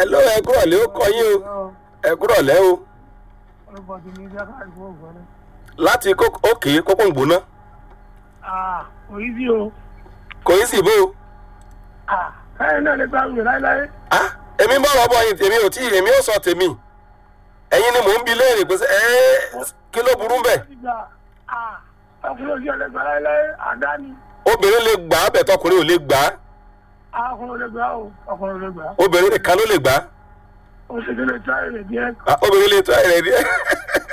hello ẹ kúrọ̀ lé ó kọ yín o ẹ kúrọ̀ lẹ́ o orúkọ ti ní ìjọba àìkú ògbọ́n láti kó- òkè kókó ń gbóná ah òyìn sí o kò í sì bó o. ah káyọ̀ náà lè gbàgbé láéláé ah èmi ń bọ̀ wọ́n bọ̀ yín tèmi ò tí èmi ò sọ tèmi ẹ̀yin ni mò ń bi léèrè pé ṣé ẹ́ kí ló burú bẹ́ẹ̀ ó ti gbà ah ọkùnrin òsì ọ̀lẹ́gbà láéláé àdá ni obìnrin lè gbà á bẹ̀ tọkùnrin ò lè gbà á ah ọkùnrin òlẹ́gbà o ọkùnrin òlẹ́gbà obìnrin nìkan ló lè gbà á ó ṣe kí lè tá èrè díẹ̀ Ah, obìnrin lè tó ẹ̀rẹ̀ díẹ̀